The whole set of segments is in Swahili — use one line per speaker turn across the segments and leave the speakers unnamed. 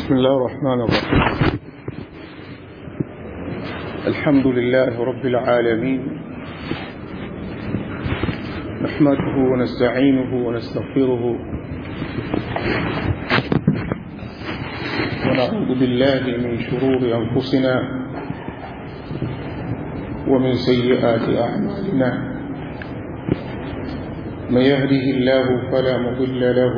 بسم الله الرحمن الرحيم الحمد لله رب العالمين نحمده ونستعينه ونستغفره ونعوذ بالله من شرور أنفسنا ومن سيئات أعمالنا من يهده الله فلا مضل له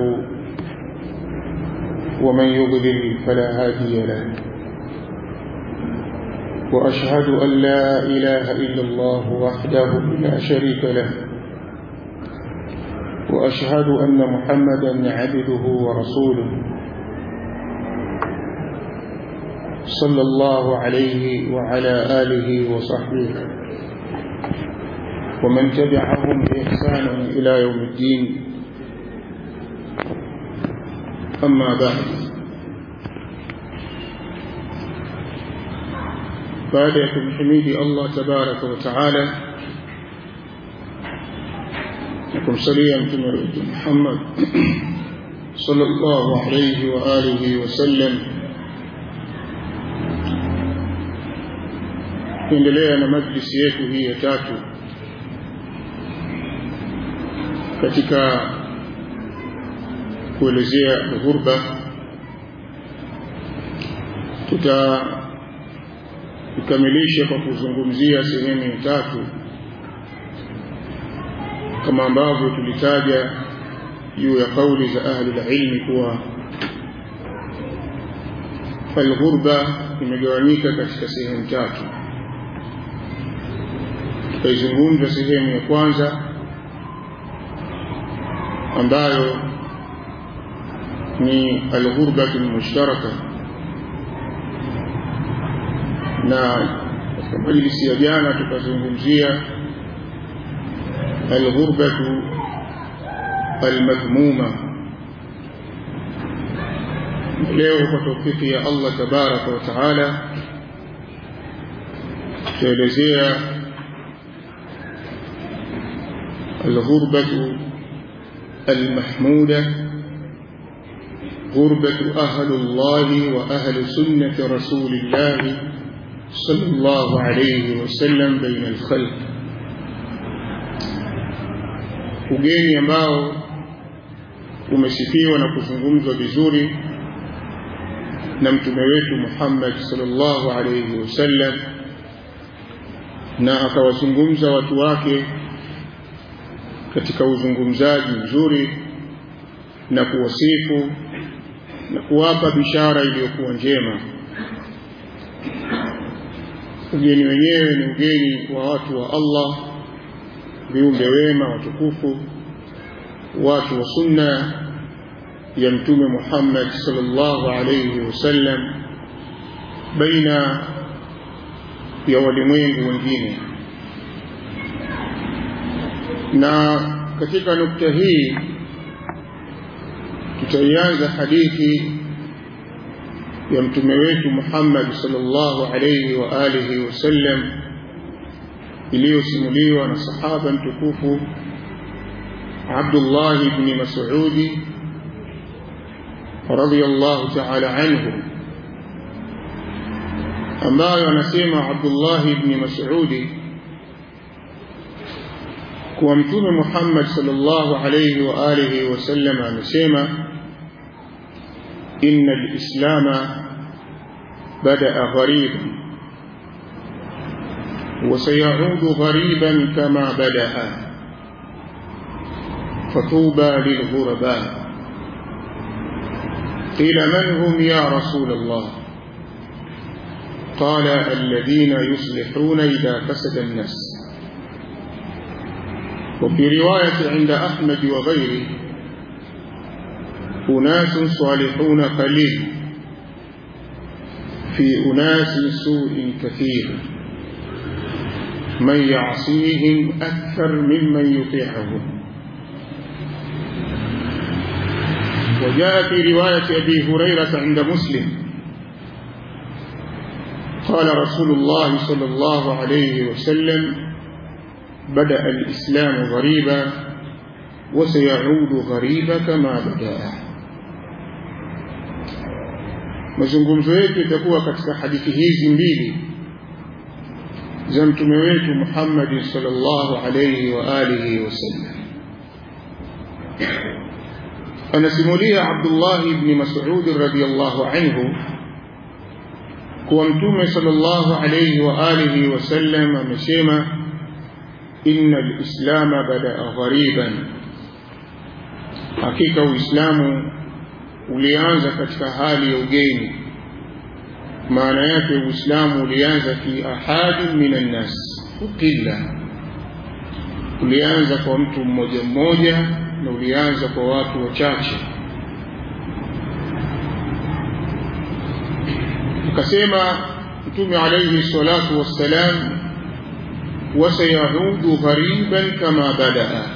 ومن يضلل فلا هادي له وأشهد أن لا إله إلا الله وحده لا شريك له وأشهد أن محمدا عبده ورسوله صلى الله عليه وعلى آله وصحبه ومن تبعهم بإحسان إلى يوم الدين أما بعد baada ya kumhimidi Allah tabaraka wa taala na kumsalia mtume wetu Muhammad sallallahu alayhi wa alihi wasallam kuendelea na majlisi yetu hii ya tatu katika kuelezea ghurba tuta tukamilishe kwa kuzungumzia sehemu ya tatu kama ambavyo tulitaja juu ya kauli za ahli ilmi kuwa alghurba imegawanyika katika sehemu tatu tutaizungumza sehemu ya kwanza ambayo ni alghurbatu lmushtaraka na katika majlisi ya jana tukazungumzia alghurbatu almadhmuma leo kwa taufiki ya Allah tabaraka wa taala tutaelezea alghurbatu المحمودة غربة أهل الله وأهل سنة رسول الله صلى الله عليه وسلم بين الخلق ugeni ambao umesifiwa na kuzungumzwa vizuri na mtume wetu Muhammad sallallahu alayhi wasallam na akawazungumza watu wake katika uzungumzaji mzuri na kuwasifu na kuwapa bishara iliyokuwa njema ugeni wenyewe ni ugeni wa watu wa Allah viumbe wema watukufu watu wa sunna ya mtume Muhammad sallallahu alayhi wasallam baina ya walimwengu wengine na katika nukta hii tutaianza hadithi ya mtume wetu Muhammad sallallahu alayhi wa alihi wasallam iliyosimuliwa na sahaba mtukufu Abdullah ibn Mas'ud radiyallahu ta'ala anhu ambayo anasema Abdullah ibn Mas'ud kuwa mtume Muhammad sallallahu alayhi wa alihi wasallam amesema inna al-islama bada'a ghariban وسيعود غريبا كما بدأ فطوبى للغرباء قيل من هم يا رسول الله قال الذين يصلحون إذا فسد الناس وفي رواية عند أحمد وغيره أناس صالحون قليل في أناس سوء كثير من يعصيهم أكثر ممن يطيعهم وجاء في رواية أبي هريرة عند مسلم قال رسول الله صلى الله عليه وسلم بدأ الإسلام غريبا وسيعود غريبا كما بدأ mazungumzo yetu itakuwa katika hadithi hizi mbili za mtume wetu Muhammad sallallahu alayhi wa alihi wasallam anasimulia Abdullah ibn Mas'ud radhiyallahu anhu kuwa mtume sallallahu alayhi wa alihi wasallam amesema inna al-islama bada'a ghariban hakika uislamu ulianza katika hali ya ugeni maana yake uislamu ulianza fi ahadin minan nas ukilla ulianza kwa mtu mmoja mmoja na ulianza kwa watu wachache akasema mtume alayhi salatu wassalam wasayaudu ghariban kama badaa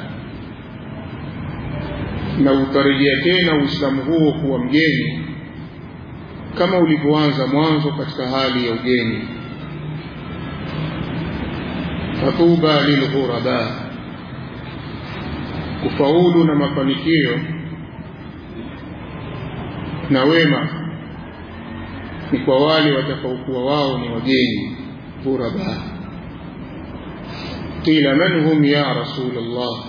na utarejea tena uislamu huo kuwa mgeni kama ulivyoanza mwanzo katika hali ya ugeni fatuba lilghuraba kufaulu na mafanikio na wema ni kwa wale watakaokuwa wao ni wageni ghuraba qila man hum ya rasul allah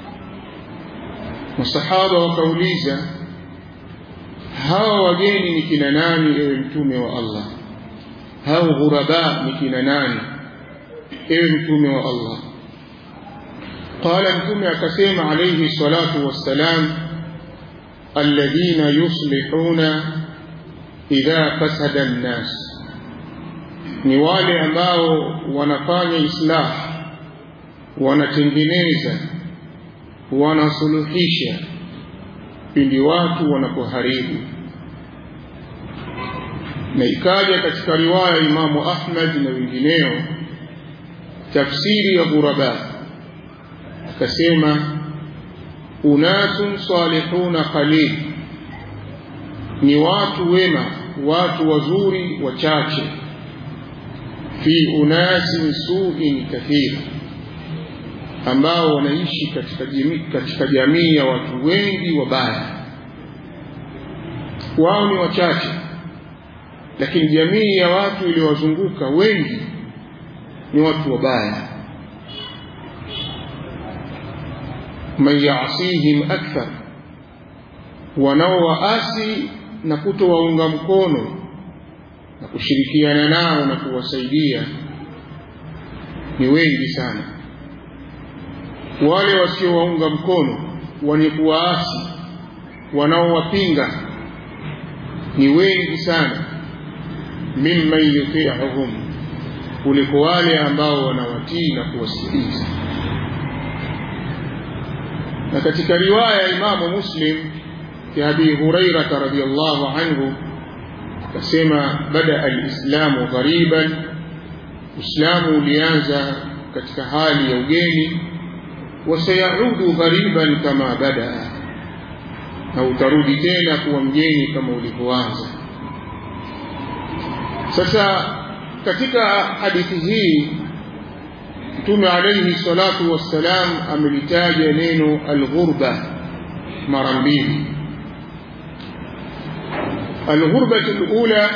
masahaba wakauliza hawa wageni ni kina nani ewe mtume wa Allah hao ghuraba ni kina nani ewe mtume wa Allah qala mtume akasema alayhi salatu wassalam alladhina yuslihuna idha fasada an-nas ni wale ambao wanafanya islah wanatengeneza wanasuluhisha pindi watu wanapoharibu na ikaja katika riwaya Imamu Ahmad na wengineo tafsiri ya ghuraba akasema unasun salihuna qalil ni watu wema watu wazuri wachache fi unasin suin kathira ambao wanaishi katika jamii, katika jamii ya watu wengi wabaya. Wao ni wachache, lakini jamii ya watu iliyowazunguka wengi ni watu wabaya. man yasihim akthar, wanaowaasi na kutowaunga mkono na kushirikiana nao na kuwasaidia ni wengi sana wale wasiowaunga mkono wenye kuwaasi wanaowapinga ni wengi sana mimman yuti'uhum kuliko wale ambao wanawatii na kuwasikiliza na katika riwaya ya Imamu Muslim ya Abi Hurairah radhiyallahu anhu akasema bada alislamu ghariban Uislamu ulianza katika hali ya ugeni wasayaudu ghariban kama badaa na utarudi tena kuwa mgeni kama ulivyoanza sasa katika hadithi hii mtume alayhi salatu wassalam amelitaja neno alghurba mara mbili الغربة الأولى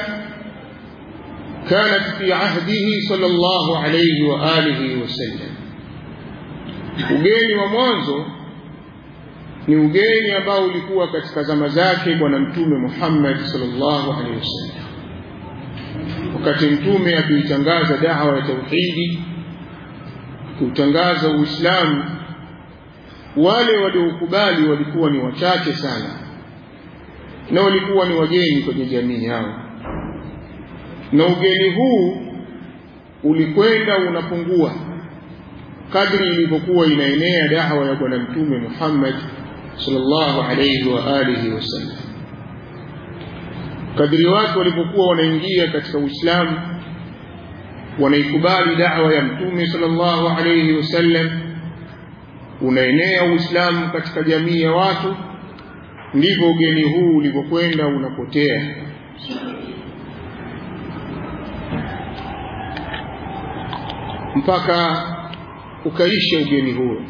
كانت في عهده صلى الله عليه وآله وسلم ugeni wa mwanzo ni ugeni ambao ulikuwa katika zama zake bwana mtume Muhammad sallallahu alaihi wasallam wakati mtume akiitangaza dawa ya tauhidi kutangaza uislamu wale waliokubali walikuwa ni wachache sana na walikuwa ni wageni kwenye jamii yao na ugeni huu ulikwenda unapungua kadri ilivyokuwa inaenea dawa ya bwana mtume Muhammad sallallahu alayhi wa alihi wasallam kadri watu walipokuwa wanaingia katika Uislamu wanaikubali dawa ya mtume sallallahu alayhi wasallam unaenea Uislamu katika jamii ya watu ndivyo ugeni huu ulivyokwenda unapotea mpaka ukaisha ugeni huo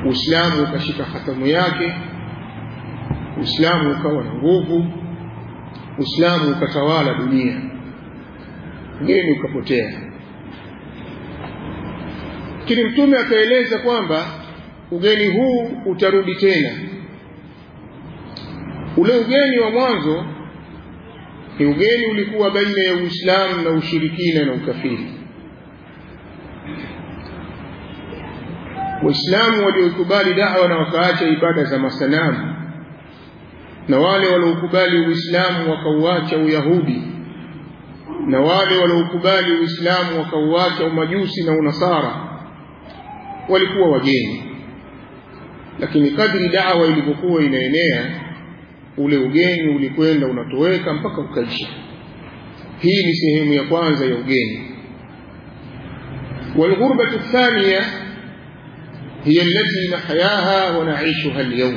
Uislamu ukashika hatamu yake Uislamu ukawa na nguvu uislamu ukatawala dunia ugeni ukapotea lakini mtume akaeleza kwamba ugeni huu utarudi tena ule ugeni wa mwanzo ni ugeni ulikuwa baina ya uislamu na ushirikina na ukafiri waislamu waliokubali dawa na wakaacha ibada za masanamu na wale waliokubali uislamu wakauacha uyahudi na wale waliokubali uislamu wakauacha umajusi na unasara walikuwa wageni lakini kadri dawa ilivyokuwa inaenea ule ugeni ulikwenda unatoweka mpaka ukaisha hii ni sehemu ya kwanza ya ugeni والغربة الثانية هي التي نحياها ونعيشها اليوم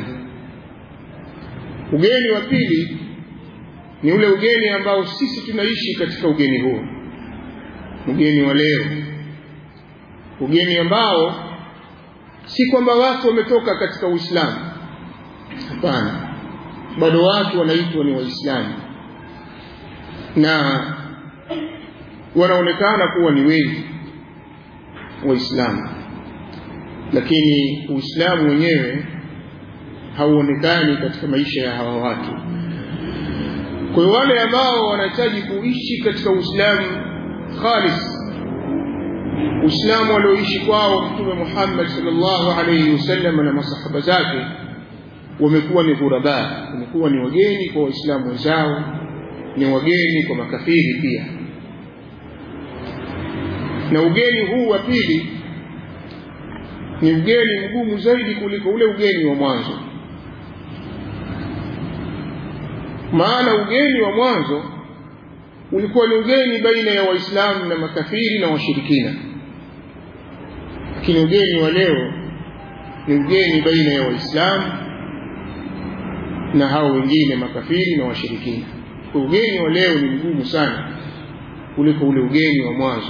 ugeni wa pili ni ule ugeni ambao sisi tunaishi katika ugeni huo ugeni wa leo ugeni ambao si kwamba watu wametoka katika uislamu hapana bado watu wanaitwa ni waislamu na wanaonekana kuwa ni wengi waislamu lakini uislamu wenyewe hauonekani katika maisha ya hawa watu kwa hiyo wale ambao wanahitaji kuishi katika uislamu khalis uislamu walioishi kwao mtume muhammad salllahu alaihi wasallam na masahaba zake wamekuwa ni ghuraba wamekuwa ni wageni kwa waislamu wenzao ni wageni kwa makafiri pia na ugeni huu wa pili ni ugeni mgumu zaidi kuliko ule ugeni wa mwanzo maana ugeni wa mwanzo ulikuwa ni ugeni baina ya waislamu na makafiri na washirikina lakini ugeni wa leo ni ugeni baina ya waislamu na hao wengine makafiri na washirikina kwa ugeni wa leo ni mgumu sana kuliko ule ugeni wa mwanzo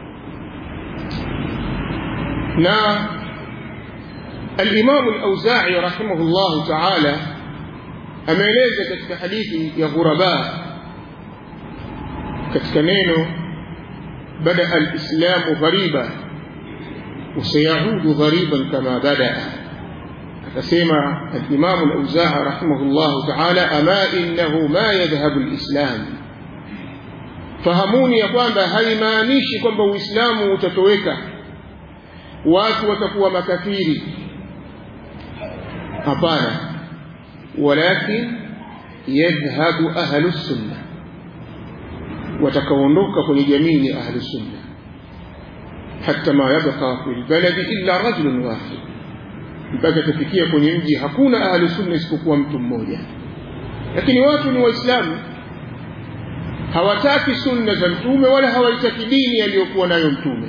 na الإمام الأوزاعي رحمه الله تعالى ameeleza katika hadithi ya ghuraba katika neno bada alislamu ghariba wasayaudu ghariban kama badaa akasema alimamu lauzaa rahimahullahu taala ama innahu ma yadhhabu lislam fahamuni ya kwamba haimaanishi kwamba uislamu utatoweka watu watakuwa makafiri hapana walakin yadhhabu ahlu sunna watakaondoka kwenye jamii ni ahlu sunna hata ma yabqa fi lbaladi illa rajulun wahid mpaka tafikia kwenye mji hakuna ahlu sunna isipokuwa mtu mmoja lakini watu ni waislamu hawataki sunna za mtume wala hawaitaki dini aliyokuwa nayo mtume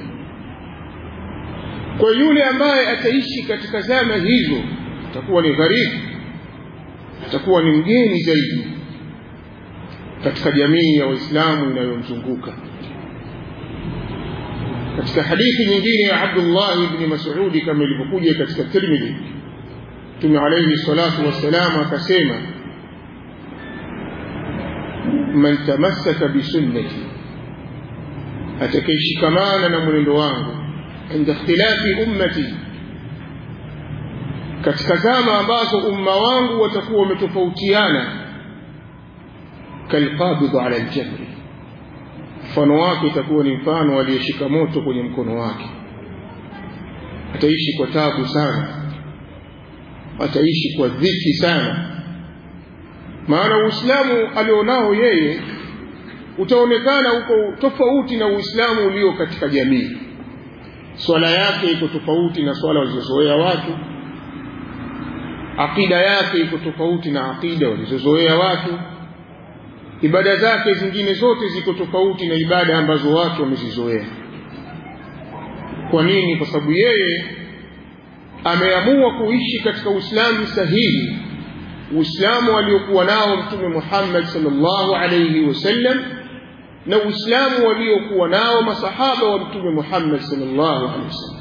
kwa yule ambaye ataishi katika zama hizo atakuwa ni gharibu atakuwa ni mgeni zaidi katika jamii ya waislamu inayomzunguka katika hadithi nyingine ya abdullah bni masudi kama ilivyokuja katika tirmidhi mtume alaihi salatu wassalam akasema man tamassaka bisunnati atakayeshikamana na mwenendo wangu inda ikhtilafi ummati katika zama ambazo umma wangu watakuwa wametofautiana kalqabidhu ala aljamri mfano wake itakuwa ni mfano aliyeshika moto kwenye mkono wake ataishi kwa tabu sana ataishi kwa dhiki sana maana uislamu alionao yeye utaonekana uko tofauti na uislamu ulio katika jamii swala yake iko tofauti na swala walizozoea watu aqida yake iko tofauti na aqida walizozoea watu ibada zake zingine zote ziko tofauti na ibada ambazo watu wamezizoea kwa nini kwa sababu yeye ameamua kuishi katika uislamu sahihi uislamu aliokuwa nao mtume muhammad salllahu alaihi wasallam na uislamu waliokuwa nao masahaba wa mtume muhammad salllahu alaihi wasallam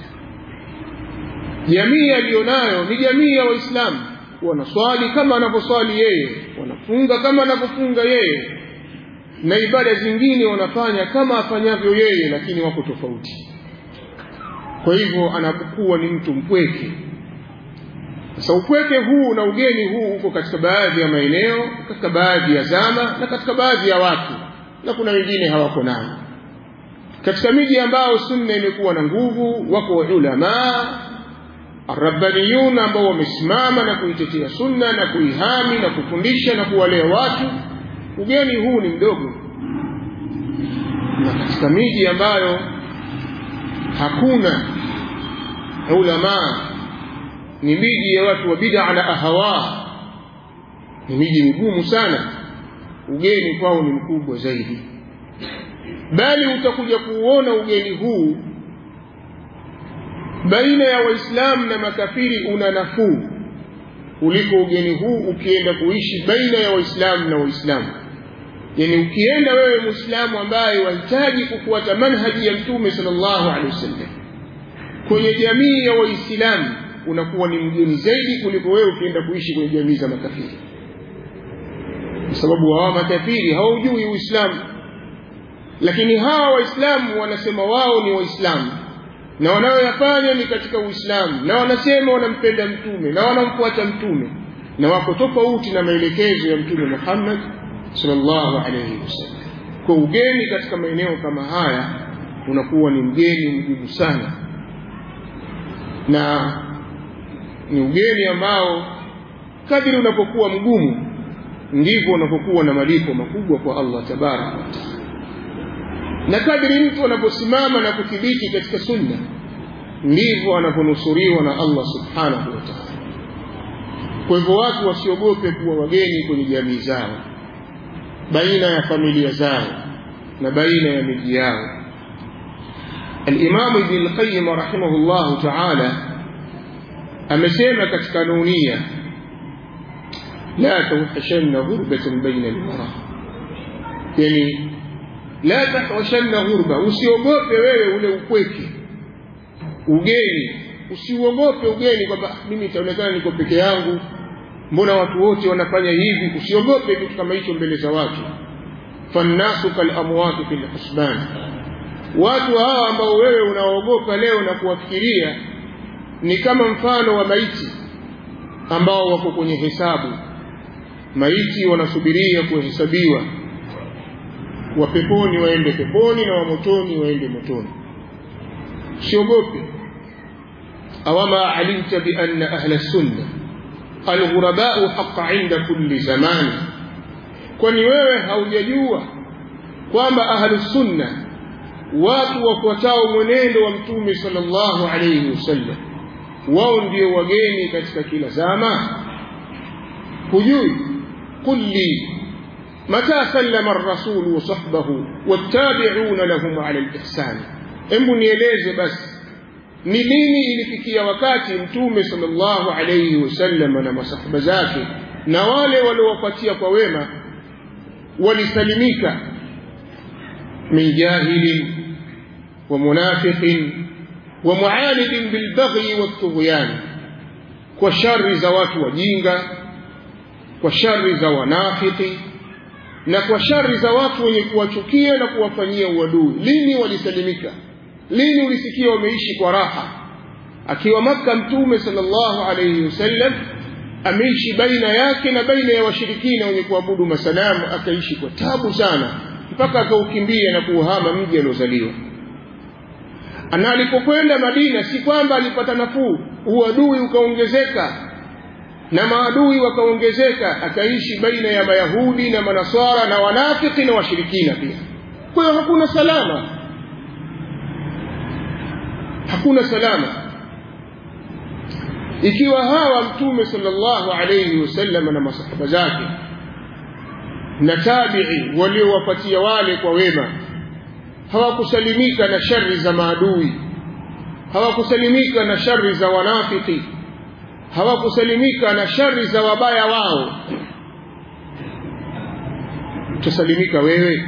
jamii aliyonayo ni jamii ya waislamu wanaswali kama anavyoswali yeye funga kama anavyofunga yeye na ibada zingine wanafanya kama afanyavyo yeye lakini wako tofauti kwa hivyo anapokuwa ni mtu mpweke sasa upweke huu na ugeni huu uko katika baadhi ya maeneo katika baadhi ya zama na katika baadhi ya watu na kuna wengine hawako nayo katika miji ambayo sunna imekuwa na nguvu wako ulamaa arabbaniyun ambao wamesimama na kuitetea sunna na kuihami na kufundisha na kuwalea watu ugeni huu ni mdogo na katika miji ambayo hakuna ulamaa ni miji ya watu wa bid'a na ahawa ni miji migumu sana ugeni kwao ni mkubwa zaidi bali utakuja kuuona ugeni huu baina ya waislamu na makafiri una nafuu kuliko ugeni huu ukienda kuishi baina ya waislamu na waislamu yani ukienda wewe muislamu ambaye wahitaji kufuata manhaji ya mtume sallallahu alaihi wasallam kwenye jamii ya waislamu unakuwa ni mgeni zaidi kuliko wewe ukienda kuishi kwenye jamii za makafiri kwa sababu hawa makafiri hawaujui uislamu lakini hawa waislamu wanasema wao ni waislamu na wanayoyafanya ni katika uislamu na wanasema wanampenda mtume na wanamfuata mtume na wako tofauti na maelekezo ya mtume Muhammad sallallahu alayhi wasallam kwa ugeni katika maeneo kama haya unakuwa ni mgeni mgumu sana na ni ugeni ambao kadiri unapokuwa mgumu ndivyo unapokuwa na malipo makubwa kwa Allah tabaraka wa taala na kadri mtu anaposimama na kuthibiti katika sunna ndivyo anaponusuriwa na Allah subhanahu wa ta'ala kwa hivyo watu wasiogope kuwa wageni kwenye jamii zao baina ya familia zao na baina ya miji yao الإمام ابن القيم رحمه الله تعالى أمسيما كتكانونية لا توحشن غربة بين المرأة يعني la tahwashanna ghurba usiogope wewe ule upweke ugeni usiogope ugeni kwamba mimi itaonekana niko peke yangu mbona watu wote wanafanya hivi usiogope kitu kama hicho mbele za watu fannasu kalamwati fil husban watu hawa ambao wewe unaogopa leo na kuwafikiria ni kama mfano wa maiti ambao wako kwenye hesabu maiti wanasubiria kuhesabiwa wa peponi waende peponi na wa motoni waende motoni siogope awama alimta bi anna ahla sunna alghurabau haqa inda kulli zamani kwani wewe haujajua kwamba ahlu sunna watu wafuatao mwenendo wa mtume sallallahu alayhi wasallam wao ndio wageni katika kila zama hujui kulli متى سلم الرسول وصحبه والتابعون لهم على الإحسان embu nieleze basi ni lini ilifikia wakati mtume sallallahu alayhi wasallam na masahaba zake na wale waliowapatia kwa wema walisalimika min jahilin wa munafiqin wa muanidin bilbaghi waltughyan kwa shari za watu wajinga kwa shari za wanafiki na kwa shari za watu wenye kuwachukia na kuwafanyia uadui lini walisalimika lini ulisikia wameishi kwa raha akiwa maka mtume sallallahu alayhi wasallam ameishi baina yake na baina ya washirikina wenye kuabudu masanamu akaishi kwa tabu sana mpaka akaukimbia na kuuhama mji aliozaliwa na alipokwenda madina si kwamba alipata nafuu uadui ukaongezeka na maadui wakaongezeka akaishi baina ya mayahudi na manaswara na wanafiki na washirikina pia kwa hiyo hakuna salama hakuna salama ikiwa hawa mtume sallallahu alayhi wasallam na masahaba zake na tabi'i waliowapatia wale kwa wema hawakusalimika na shari za maadui hawakusalimika na shari za wanafiki hawakusalimika na shari za wabaya wao utasalimika wewe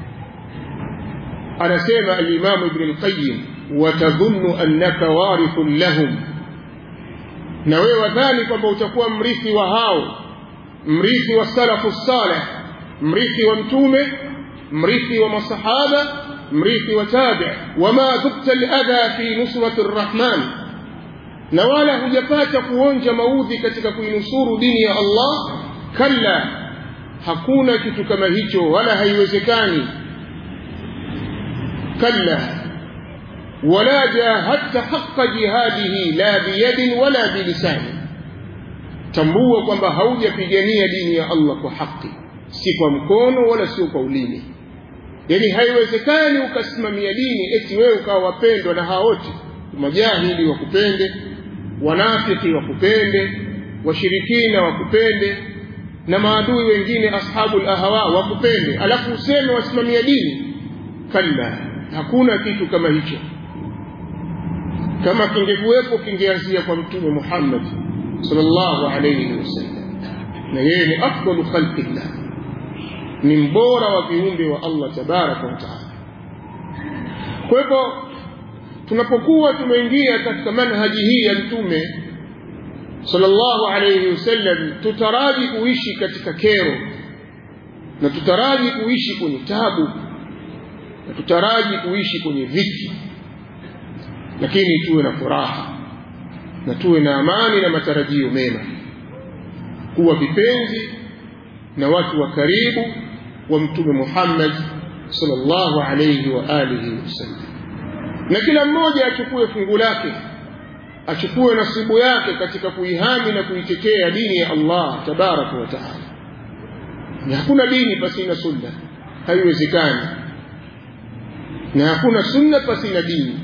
anasema alimamu ibn al-qayyim watadhunnu annaka warithun lahum na wewe wadhani kwamba utakuwa mrithi wa hao mrithi wa salafu saleh mrithi wa mtume mrithi wa masahaba mrithi wa tabi wama dhukta ladha fi nusrati rrahman na wala hujapata kuonja maudhi katika kuinusuru dini ya allah kalla hakuna kitu kama hicho wala haiwezekani kalla wala jahadta haqa jihadihi la biyadin wala bilisani tambua kwamba haujapigania dini ya allah kwa haki si kwa mkono wala sio kwa ulimi yani haiwezekani ukasimamia dini eti wewe ukawa wapendwa na hao wote majahili wakupende wanafiki wakupende washirikina wakupende na maadui wengine ashabu lahawa wakupende alafu useme wasimamia dini kalla hakuna kitu kama hicho kama kingekuwepo kingeanzia kwa mtume muhammad sallallahu alayhi wasallam na yeye ni afdalu khalqillah ni mbora wa viumbe wa allah tabaraka wataala kwa hivyo tunapokuwa tumeingia katika manhaji hii ya mtume sallallahu alayhi wasallam tutaraji kuishi katika kero na tutaraji kuishi kwenye tabu na tutaraji kuishi kwenye dhiki lakini tuwe na furaha na tuwe na amani na matarajio mema kuwa vipenzi na watu wa karibu wa mtume Muhammad sallallahu alayhi wa alihi wasallam na kila mmoja achukue fungu lake achukue nasibu yake katika kuihami na kuitetea dini ya Allah tabaraka wa taala na hakuna dini pasina sunna haiwezekani na hakuna sunna pasina dini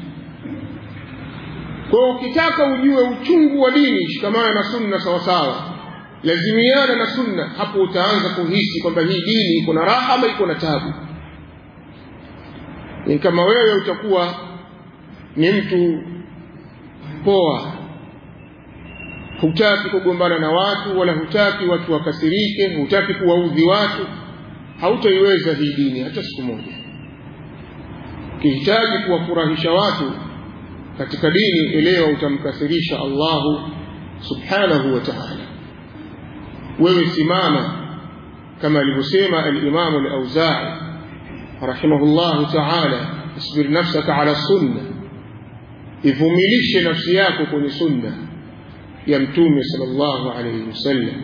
kwa ukitaka ujue uchungu wa dini shikamana na sunna sawasawa lazimiana na sunna hapo utaanza kuhisi kwamba hii dini iko na raha ama iko na tabu ni kama wewe utakuwa ni mtu poa hutaki kugombana na watu wala hutaki watu wakasirike hutaki kuwaudhi watu hautaiweza hii dini hata siku moja ukihitaji kuwafurahisha watu katika dini elewa utamkasirisha Allahu subhanahu wa ta'ala wewe simama kama alivyosema al-Imam al-Auza'i rahimahullahu ta'ala isbir nafsaka ala sunna ivumilishe nafsi yako kwenye sunna ya mtume sallallahu alayhi wasallam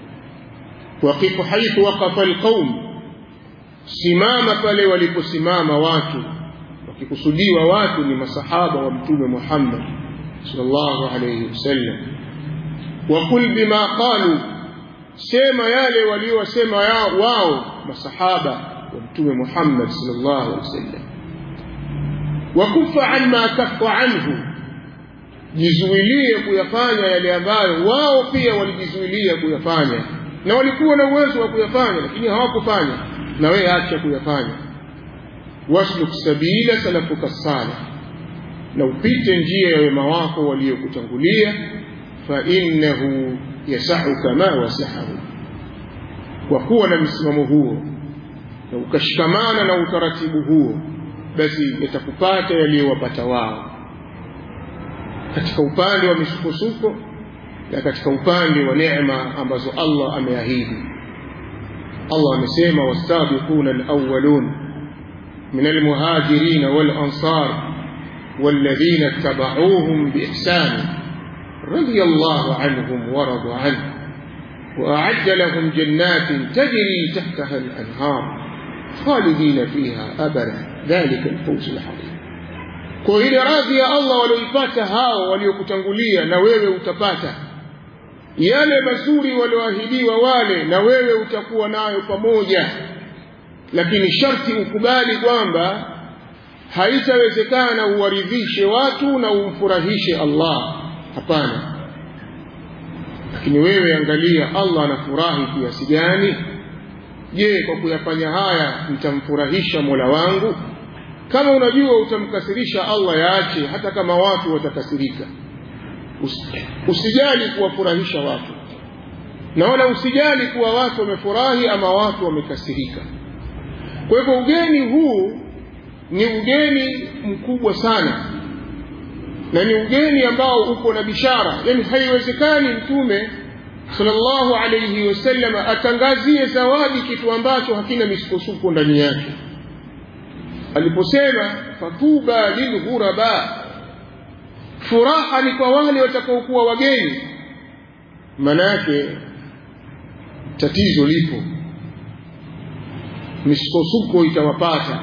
waqifu haythu waqafa alqaum simama pale waliposimama watu wakikusudiwa watu ni masahaba wa mtume Muhammad sallallahu alayhi wasallam وقل بما قالوا sema yale waliosema wao masahaba wa mtume Muhammad sallallahu alaihi wasallam wakufa an ma kafa anhu jizuilie kuyafanya yale ambayo wao pia walijizuilia kuyafanya na walikuwa na uwezo wa kuyafanya lakini hawakufanya na wewe acha kuyafanya wasluk sabila salafuka salih na upite njia ya wema wako waliokutangulia fa innahu yasahuka ma wasahahu kwa kuwa na msimamo huo na ukashikamana na utaratibu huo basi yatakupata yaliyowapata wao katika upande wa misukosuko na katika upande wa neema ambazo Allah ameahidi Allah amesema wasabiquna alawwalun min almuhajirin walansar والذين اتبعوهم بإحسان رضي الله عنهم ورضوا عنه وأعد لهم جنات تجري تحتها الأنهار خالدين فيها أبدا ذلك الفوز العظيم kwa ile radhi ya Allah walioipata hao waliokutangulia na wewe utapata yale mazuri walioahidiwa wale na wewe utakuwa nayo pamoja lakini sharti ukubali kwamba haitawezekana uwaridhishe watu na umfurahishe Allah hapana lakini wewe angalia Allah anafurahi kiasi gani je kwa kuyafanya haya nitamfurahisha Mola wangu kama unajua utamkasirisha Allah yaache hata kama watu watakasirika usijali kuwafurahisha watu na wala usijali kuwa watu wamefurahi ama watu wamekasirika kwa hivyo ugeni huu ni ugeni mkubwa sana na ni ugeni ambao uko na bishara yani haiwezekani mtume sallallahu alayhi wasallam atangazie zawadi kitu ambacho hakina misukosuko ndani yake aliposema fatuba lilghuraba furaha ni kwa wale watakaokuwa wageni manake tatizo lipo misukosuko itawapata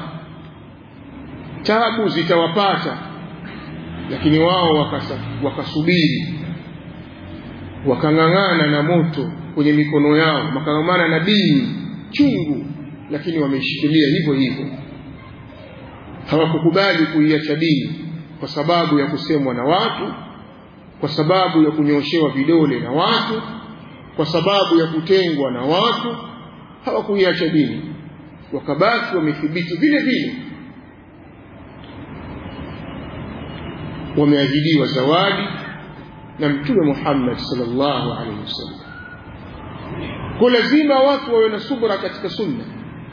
tabu zitawapata lakini wao wakasa, wakasubiri wakang'ang'ana na moto kwenye mikono yao wakang'ang'ana na dini chungu lakini wameishikilia hivyo hivyo hawakukubali kuiacha dini kwa sababu ya kusemwa na watu kwa sababu ya kunyoshewa vidole na watu kwa sababu ya kutengwa na watu hawakuiacha dini wakabaki wamethibiti vile vile wameahidiwa zawadi na mtume Muhammad sallallahu alaihi wasallam kwa lazima watu wawe na subra katika sunna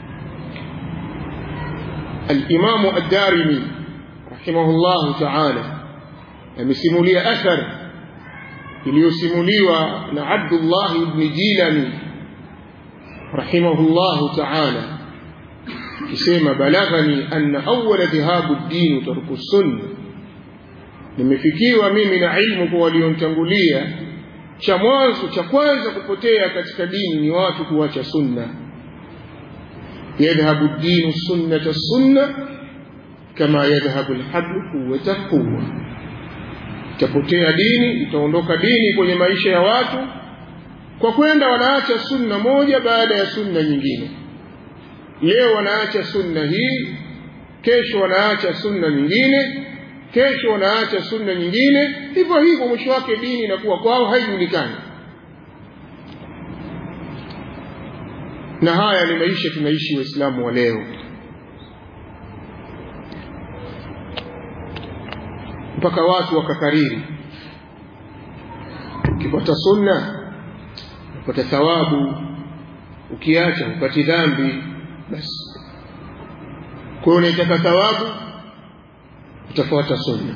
الإمام الدارمي رحمه الله تعالى amesimulia athar iliyosimuliwa na Abdullah ibn Jilani rahimahullah ta'ala kisema balaghani anna awwala dhahabu ad-din tarku sunna nimefikiwa mimi na ilmu kwa walionitangulia cha mwanzo cha kwanza kupotea katika dini ni watu kuacha sunna يذهب الدين السنة السنة كما يذهب الحبل قوة قوة itapotea dini itaondoka dini kwenye maisha ya watu kwa kwenda wanaacha sunna moja baada ya sunna nyingine leo wanaacha sunna hii kesho wanaacha sunna nyingine kesho wanaacha sunna nyingine hivyo hivyo mwisho wake dini inakuwa kwao haijulikani na haya ni maisha tunaishi waislamu wa leo mpaka watu wakakariri ukipata sunna upata thawabu ukiacha upati dhambi basi kwa unaitaka thawabu utafuata sunna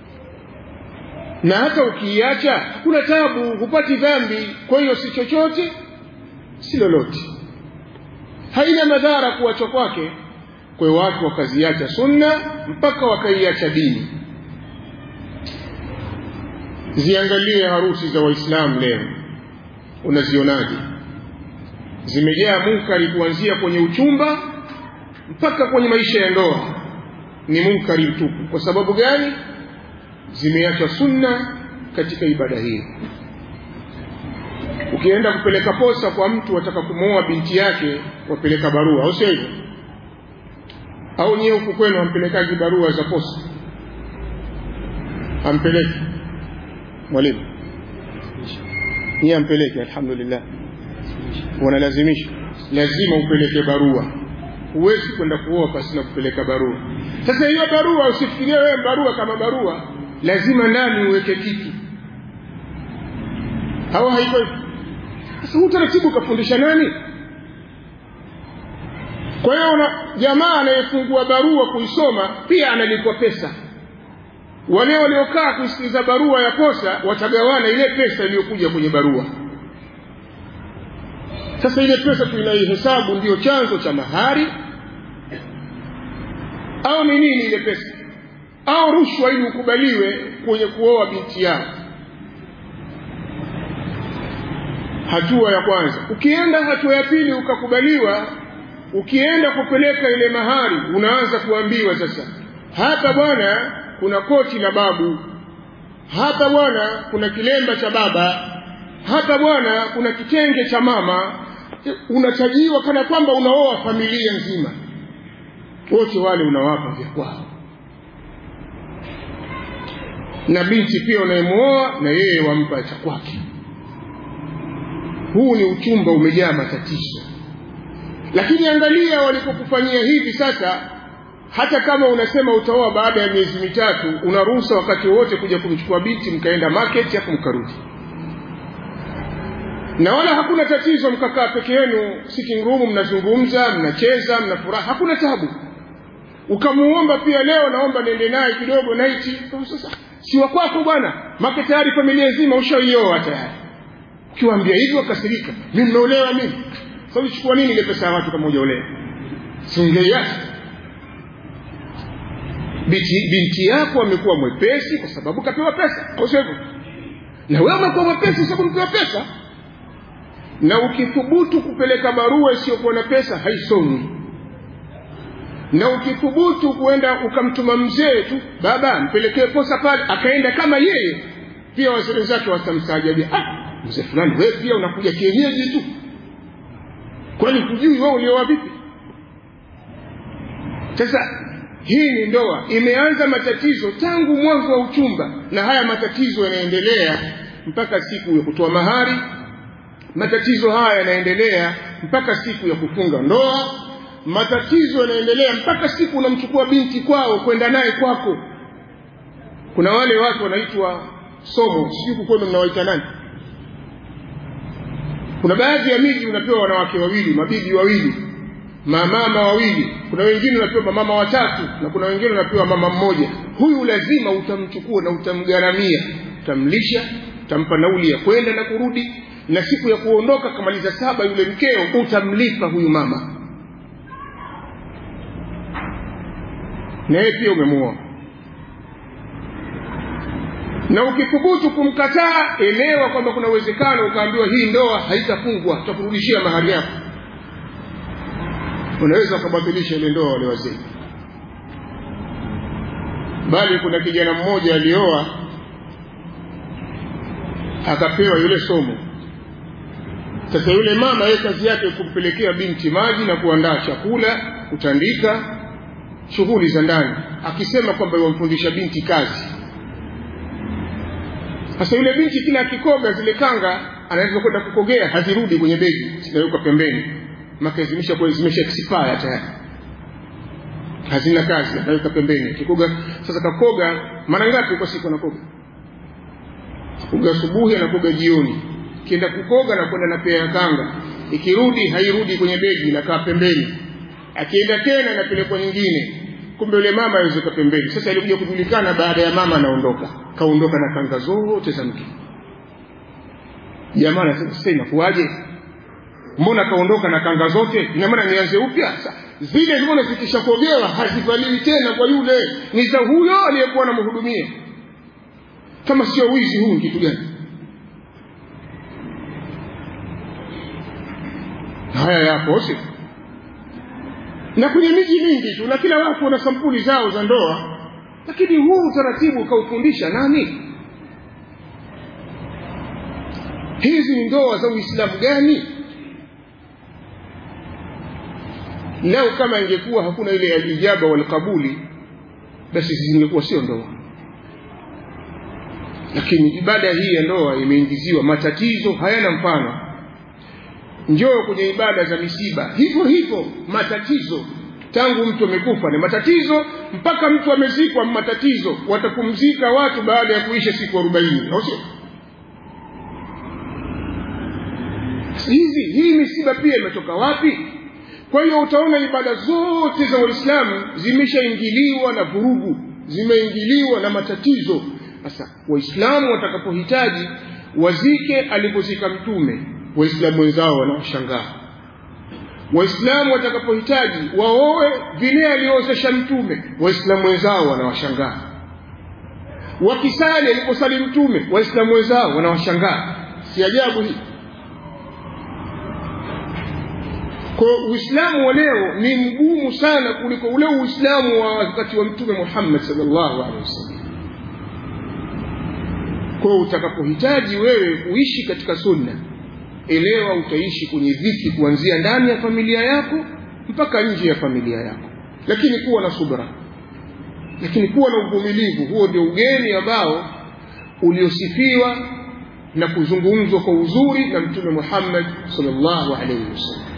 na hata ukiiacha hakuna tabu hupati dhambi kwa hiyo si chochote si lolote haina madhara kuachwa kwake kwa watu wakaziacha sunna mpaka wakaiacha dini ziangalie harusi za waislamu leo unazionaje zimejaa munkari kuanzia kwenye uchumba mpaka kwenye maisha ya ndoa ni munkari mtupu kwa sababu gani zimeacha sunna katika ibada hiyo ukienda kupeleka posa kwa mtu wataka kumwoa binti yake wapeleka barua au sio hivyo au nyewe huku kwenu hampelekaji barua za posa hampeleki mwalimu niye ampeleke alhamdulillah wanalazimisha lazima upeleke barua huwezi kwenda kuoa pasina kupeleka barua sasa hiyo barua usifikirie wewe barua kama barua lazima ndani uweke kitu au haiko hivyo sasa huu taratibu ukafundisha nani kwa hiyo jamaa anayefungua barua kuisoma pia analipwa pesa wale waliokaa kusikiliza barua ya posa watagawana ile pesa iliyokuja kwenye barua sasa ile pesa tunaihesabu ndiyo chanzo cha mahari au ni nini ile pesa au rushwa ili ukubaliwe kwenye kuoa binti yao hatua ya kwanza ukienda hatua ya pili ukakubaliwa ukienda kupeleka ile mahari unaanza kuambiwa sasa hapa bwana kuna koti la babu hapa bwana kuna kilemba cha baba hapa bwana kuna kitenge cha mama unachajiwa kana kwamba unaoa familia nzima wote wale unawapa vya kwao na binti pia unayemwoa na yeye wampa cha kwake huu ni uchumba umejaa matatizo lakini angalia walipokufanyia hivi sasa hata kama unasema utaoa baada ya miezi mitatu unaruhusa wakati wowote kuja kumchukua binti mkaenda market hapo mkarudi na wala hakuna tatizo mkakaa peke yenu sitting room mnazungumza mnacheza mnafuraha hakuna tabu ukamuomba pia leo naomba niende naye kidogo naiti sasa si wa kwako bwana make tayari familia nzima ushaioa tayari ukiwaambia hivyo wakasirika mi mmeolewa mimi sasa ulichukua nini ile pesa ya watu kama hujaolewa singeiacha binti, binti yako amekuwa mwepesi kwa sababu kapewa pesa au sio hivyo na wewe umekuwa mwepesi kwa sababu umepewa pesa na ukithubutu kupeleka barua isiyokuwa na pesa haisomwi na ukithubutu kuenda ukamtuma mzee tu baba mpelekee posa pale akaenda kama yeye pia wazee zake watamstaajabia ah mzee fulani wewe pia unakuja kienyeji tu kwani kujui wewe ulioa vipi sasa hii ni ndoa imeanza matatizo tangu mwanzo wa uchumba na haya matatizo yanaendelea mpaka siku ya kutoa mahari matatizo haya yanaendelea mpaka siku ya kufunga ndoa matatizo yanaendelea mpaka siku unamchukua binti kwao kwenda naye kwako kuna wale watu wanaitwa somo sijui kwenu mnawaita nani kuna baadhi ya miji unapewa wanawake wawili mabibi wawili mamama wawili kuna wengine unapewa mamama watatu na kuna wengine unapewa mama mmoja huyu lazima utamchukua na utamgharamia utamlisha utampa nauli ya kwenda na kurudi na siku ya kuondoka kamaliza saba yule mkeo utamlipa huyu mama na yeye pia umemuoa na ukithubutu kumkataa elewa kwamba kuna uwezekano ukaambiwa hii ndoa haitafungwa tutakurudishia mahari yako unaweza ukabatilisha ile ndoa wale wazee bali kuna kijana mmoja alioa akapewa yule somo sasa yule mama yeye kazi yake kumpelekea binti maji na kuandaa chakula kutandika shughuli za ndani akisema kwamba yamfundisha binti kazi sasa yule binti kila akikoga zile kanga anaweza kwenda kukogea hazirudi kwenye begi zinawekwa pembeni maka zimesha kwa zimesha expire tayari hazina kazi anaweka pembeni akikoga sasa kakoga mara ngapi kwa siku anakoga kuga asubuhi anakoga jioni kienda kukoga na kwenda na pea ya kanga ikirudi hairudi kwenye begi inakaa pembeni akienda tena inapelekwa nyingine kumbe yule mama awezeka pembeni sasa ilikuja kujulikana baada ya mama anaondoka kaondoka na kanga zote za mke jamaa anasema sasa inakuwaje mbona kaondoka na kanga zote ina maana nianze upya zile mbona zikishakogewa hazivaliwi tena kwa yule ni za huyo aliyekuwa anamhudumia kama sio wizi huu kitu gani haya yapo si na kwenye miji mingi tu na kila watu wana sampuli zao za ndoa lakini huu utaratibu ukaufundisha nani hizi ni ndoa za uislamu gani leo kama ingekuwa hakuna ile alijaba walqabuli basi zingekuwa sio ndoa lakini ibada hii ya ndoa imeingiziwa matatizo hayana mfano njoo kwenye ibada za misiba hivyo hivyo matatizo tangu mtu amekufa ni matatizo mpaka mtu amezikwa matatizo watapumzika watu baada ya kuisha siku arobaini au sio hizi hii misiba pia imetoka wapi kwa hiyo utaona ibada zote za waislamu zimeshaingiliwa na vurugu zimeingiliwa na matatizo sasa waislamu watakapohitaji wazike alipozika mtume waislamu wenzao wanawashangaa waislamu watakapohitaji waoe vile aliozesha mtume waislamu wenzao wanawashangaa wakisali aliposali mtume waislamu wenzao wanawashangaa si ajabu hii kwa uislamu wa leo ni mgumu sana kuliko ule uislamu wa wakati wa mtume muhammad salllahu alehi wasallam kwa utakapohitaji wewe kuishi katika sunna elewa utaishi kwenye dhiki kuanzia ndani ya familia yako mpaka nje ya familia yako lakini kuwa na subra lakini kuwa na uvumilivu huo ndio ugeni ambao uliosifiwa na kuzungumzwa kwa uzuri na mtume muhammad salllahu alaihi wasallam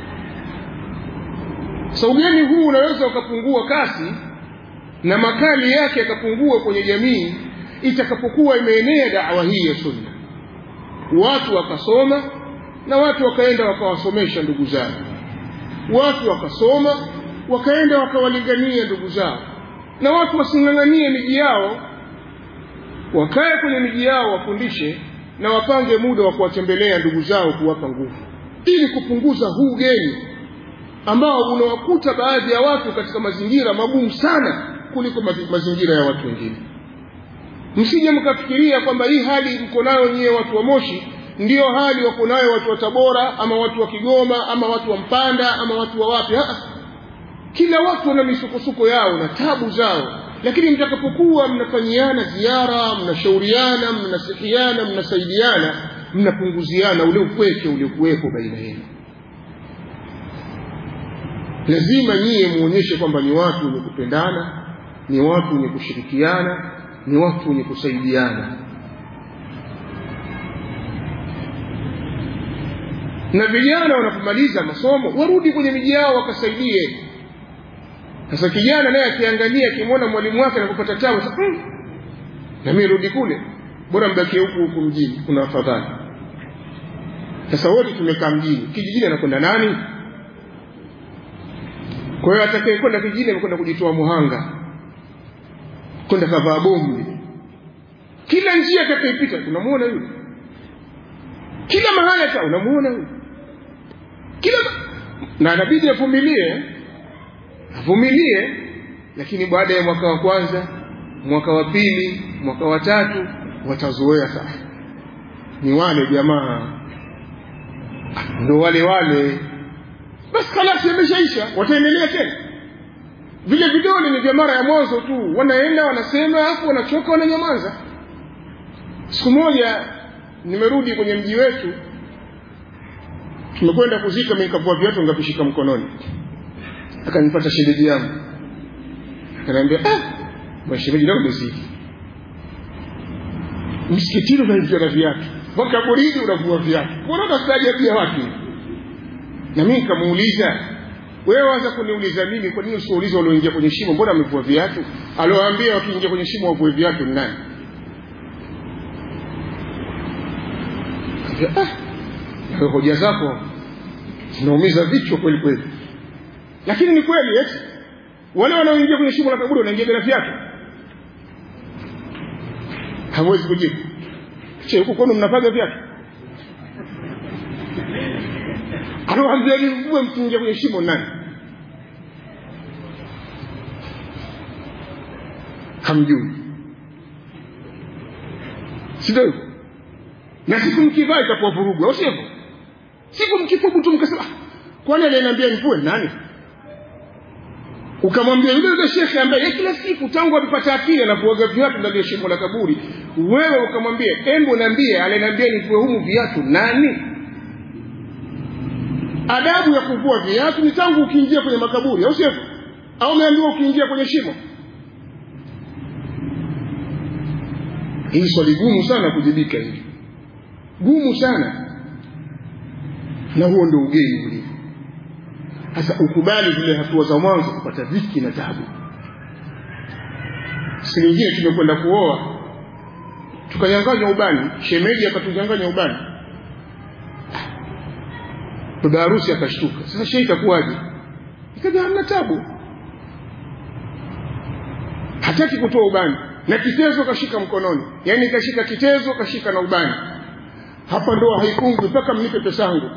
sa ugeni huu unaweza ukapungua kasi na makali yake yakapungua kwenye jamii itakapokuwa imeenea dawa hii ya sunna watu wakasoma na watu wakaenda wakawasomesha ndugu zao watu wakasoma wakaenda wakawalingania ndugu zao na watu wasing'ang'anie miji yao wakae kwenye miji yao wafundishe na wapange muda wa kuwatembelea ndugu zao kuwapa nguvu ili kupunguza huu ugeni ambao unawakuta baadhi ya watu katika mazingira magumu sana kuliko mazingira ya watu wengine msije mkafikiria kwamba hii hali mko nayo nyie watu wa moshi ndiyo hali wako nayo watu wa tabora ama watu wa kigoma ama watu wa mpanda ama watu wa wapi kila watu wana misukosuko yao na tabu zao lakini mtakapokuwa mnafanyiana ziara mnashauriana mnanasihiana mnasaidiana mnapunguziana ule upweke uliokuwepo baina yenu lazima nyie muonyeshe kwamba ni watu wenye kupendana ni watu wenye kushirikiana ni watu wenye kusaidiana na vijana wanapomaliza masomo warudi kwenye miji yao wakasaidie sasa kijana naye akiangalia akimwona mwalimu wake anapopata tabu mm, na mimi rudi kule bora mbakie huku huku mjini kuna afadhali sasa wote tumekaa mjini kijijini anakwenda nani kwa hiyo atakayekwenda kijijini amekwenda kujitoa muhanga kwenda kavaa bomu kila njia atakaipita unamuona yule kila mahali hata unamuona yule kila na inabidi avumilie avumilie lakini baada ya mwaka wa kwanza mwaka wa pili mwaka wa tatu watazoea sasa ni wale jamaa ndo wale wale basi kalasi yameshaisha wataendelea tena vile vidole ni vya mara ya mwanzo tu wanaenda wanasema alafu wanachoka wananyamaza siku moja nimerudi kwenye mji wetu tumekwenda kuzika mimi nikavua viatu ngavishika mkononi akanipata shemeji yangu akaniambia ah bwana shemeji leo umezidi msikitini unaingia na viatu makaburini unavua viatu mbona unastaajabia watu na mimi nikamuuliza wewe waza kuniuliza mimi kwa nini usiuliza walioingia kwenye shimo mbona amevua viatu alioambia wakiingia kwenye shimo wavue viatu ni nani ah, hoja zako zinaumiza vichwa kweli kweli lakini ni kweli eti wale wanaoingia kwenye shimo la kaburi wanaingia bila viatu hamwezi kujibu che huko kwenu mnapaga viatu anawaambia ni mvue mkiingia kwenye shimo nani hamjui sivyo hivyo na siku mkivaa itakuwa vurugu au sivyo siku mkithubutu mkasema kwani aliyeniambia nivue nani ukamwambia yule yule shekhe ambaye kila siku tangu amepata akili anavuaga viatu ndani ya shimo la kaburi wewe ukamwambia embo niambie aliniambia nivue humu viatu nani adabu ya kuvua viatu ni tangu ukiingia kwenye makaburi au sio au umeambiwa ukiingia kwenye shimo hili swali gumu sana kujibika hili gumu sana na huo ndio ugeni ulivyo sasa ukubali zile hatua za mwanzo kupata dhiki na tabu si nyingine tumekwenda kuoa tukanyanganywa ubani shemeji akatunyanganya ubani baba harusi akashtuka sasa shehe itakuwaje ikaja hamna tabu hataki kutoa ubani na kitezo kashika mkononi yaani kashika kitezo kashika na ubani hapa ndoa haikungwi mpaka mnipe pesa yangu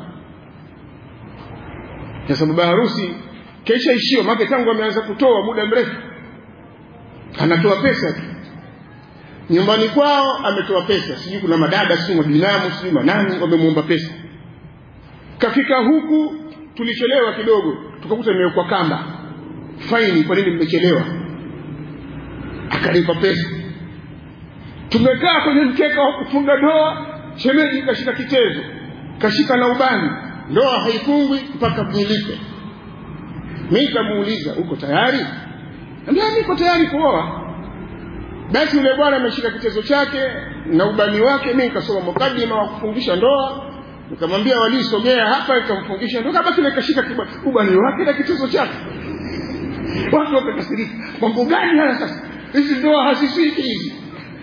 sasa baba harusi kesha ishio make tangu ameanza kutoa muda mrefu anatoa pesa tu nyumbani kwao ametoa pesa sijui kuna madada sijui mabinamu sijui manani wamemuomba pesa kafika huku tulichelewa kidogo tukakuta imewekwa kamba faini kwa nini mmechelewa akalipa pesa tumekaa kwenye mkeka wa kufunga ndoa shemeji kashika kitezo kashika na ubani ndoa haifungwi mpaka mnilipe mi nikamuuliza uko tayari ambia niko tayari kuoa basi yule bwana ameshika kitezo chake na ubani wake mi nikasoma mukadima wa kufungisha ndoa nikamwambia waliisogea hapa ikamfungisha ndoa basi nikashika ubani wake na kitezo chake watu wakakasirika mambo gani haya sasa hizi ndoa hazisiki hizi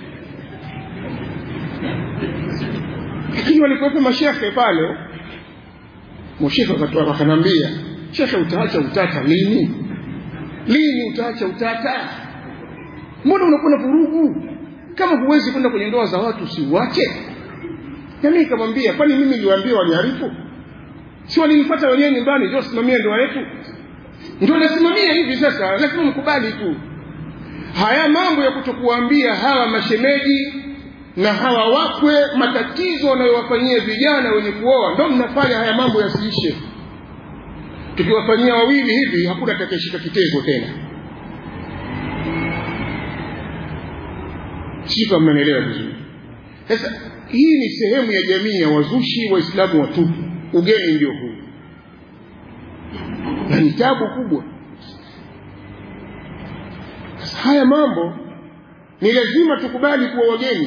lakini walikuwepo mashekhe pale mshekhe wakanambia shekhe utaacha utata lini lini utaacha utata mbona unakuwa na vurugu kama huwezi kwenda kwenye ndoa za watu usiuache nami nikamwambia kwani mimi niliwaambia waniharifu si walinipata wenyewe nyumbani ndio simamia ndoa yetu ndio nasimamia hivi sasa lazima mkubali tu haya mambo ya kutokuambia hawa mashemeji na hawa wakwe matatizo wanayowafanyia vijana wenye kuoa ndo mnafanya haya mambo yasiishe tukiwafanyia wawili hivi hakuna atakayeshika kitego tena sifa mnanielewa vizuri sasa hii ni sehemu ya jamii ya wazushi waislamu watupu ugeni ndio huu na ni tabu kubwa sasa haya mambo ni lazima tukubali kuwa wageni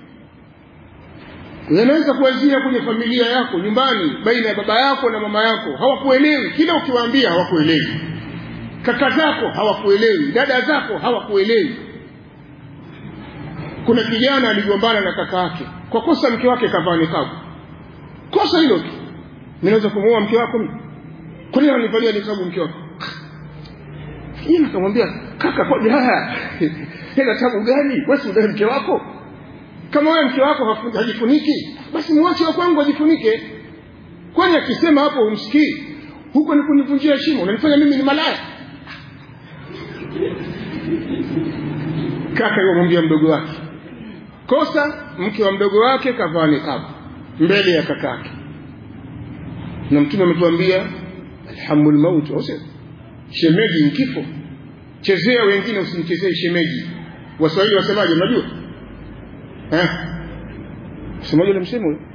yanaweza kuanzia kwenye familia yako nyumbani baina ya baba yako na mama yako hawakuelewi kila ukiwaambia hawakuelewi kaka zako hawakuelewi dada zako hawakuelewi kuna kijana aligombana na kaka yake kwa kosa mke wake kavaa nikabu kosa hilo tu ninaweza kumuoa mke wako mimi kwa nini ananivalia nikabu mke wako yeye akamwambia kaka kwa haya hela tabu gani wewe udai mke wako kama wewe mke wako hajifuniki basi mwache wa kwangu ajifunike kwani akisema hapo umsikii huko ni kunivunjia heshima unanifanya mimi ni malaya kaka yomwambia mdogo wake kosa mke wa mdogo wake kavaa nikabu mbele ya kakake na mtume ametuambia alhamul maut ose shemeji ni kifo chezea wengine usimchezee shemeji waswahili wasemaje mnajua eh semaje ule msemo ule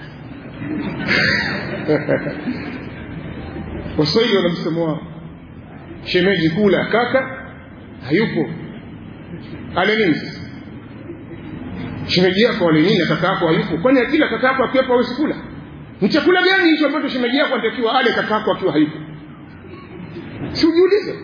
waswahili wana msemo wao shemeji kula kaka hayupo ale nini shemeji yako ale nini kaka yako hayupo kwani kila kaka yako akiwepo hawezi kula ni chakula gani hicho ambacho shemeji yako anatakiwa ale kaka yako akiwa hayupo si ujiulize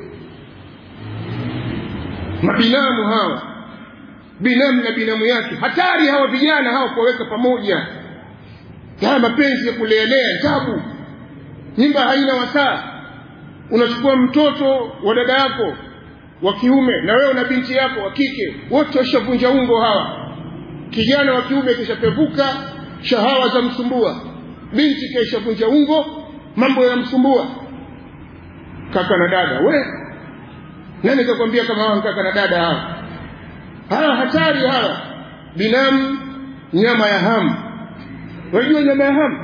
mabinamu hawa binamu na binamu yake hatari hawa vijana hawa kuwaweka pamoja haya mapenzi ya kuleelea tabu nyumba haina wasaa unachukua mtoto wa dada yako wa kiume na wewe na binti yako wa kike wote washavunja ungo hawa kijana wa kiume kishapevuka shahawa za msumbua binti kaishavunja ungo mambo yanamsumbua kaka na dada we nani kakwambia kama hawa kaka na dada hawa hawa hatari hawa binamu nyama ya hamu unajua nyama ya hamu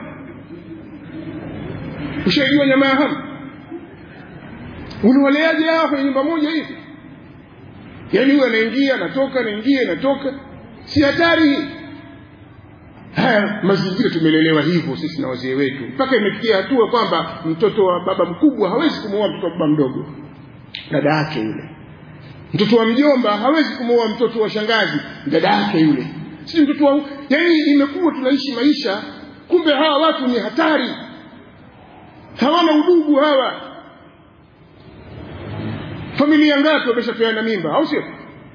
ushaijua nyama ya hamu uliwaleaje hawa kwenye nyumba moja hivi yaani huyu anaingia anatoka anaingia anatoka si hatari hii haya mazingira tumelelewa hivyo sisi na wazee wetu mpaka imefikia hatua kwamba mtoto wa baba mkubwa hawezi kumuoa mtoto wa baba mdogo dada yake yule mtoto wa mjomba hawezi kumuoa mtoto wa shangazi dada yake yule si mtoto wa yani imekuwa tunaishi maisha kumbe hawa watu ni hatari hawana udugu hawa familia ngapi wameshapeana mimba au sio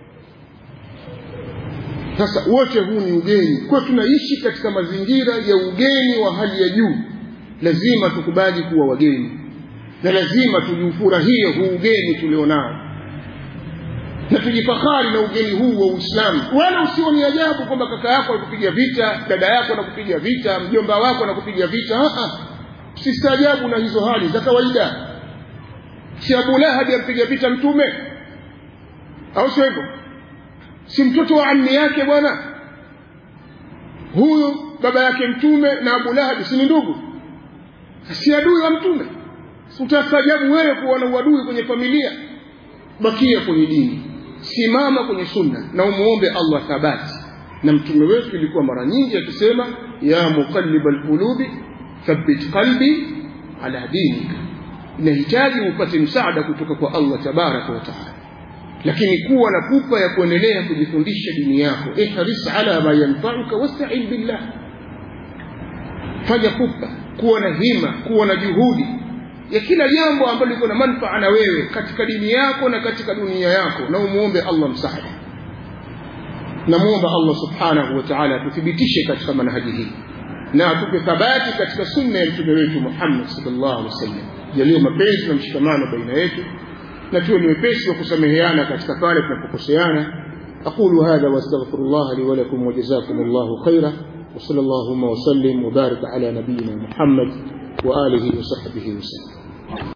sasa wote huu ni ugeni kwa tunaishi katika mazingira ya ugeni wa hali ya juu lazima tukubali kuwa wageni na lazima tujiufurahie huu ugeni tulionao na tujifahari na ugeni huu wa uislamu wala usio ni ajabu kwamba kaka yako anakupiga vita dada yako anakupiga vita mjomba wako anakupiga vita usistaajabu na hizo hali za kawaida si abu lahabi ampiga vita mtume au sio hivyo si mtoto wa ammi yake bwana huyu baba yake mtume na abu lahabi si ni ndugu si adui wa mtume utastaajabu wewe kuwa na uadui kwenye familia bakia kwenye dini simama kwenye sunna na umuombe allah thabati na mtume wetu ilikuwa mara nyingi akisema ya muqalliba lqulubi thabbit qalbi ala dinika inahitaji upate msaada kutoka kwa allah tabaraka wa taala lakini kuwa na pupa ya kuendelea kujifundisha dini yako ihris ala ma yanfauka wastain billah fanya pupa kuwa na hima kuwa na juhudi ya kila jambo ambalo liko na manfaa na wewe katika dini yako na katika dunia yako na umuombe allah msaada namwomba allah subhanahu wa taala atuthibitishe katika manhaji hii na atupe thabati katika sunna ya mtume wetu muhammad salllah alih wasallam jaliyo mapenzi na mshikamano baina yetu na tuwe ni wepesi wa kusameheana katika pale tunapokoseana aqulu hadha wastaghfiru llah li walakum wajazakum llahu khaira وصلى اللهم وسلم وبارك على نبينا محمد وآله وصحبه وسلم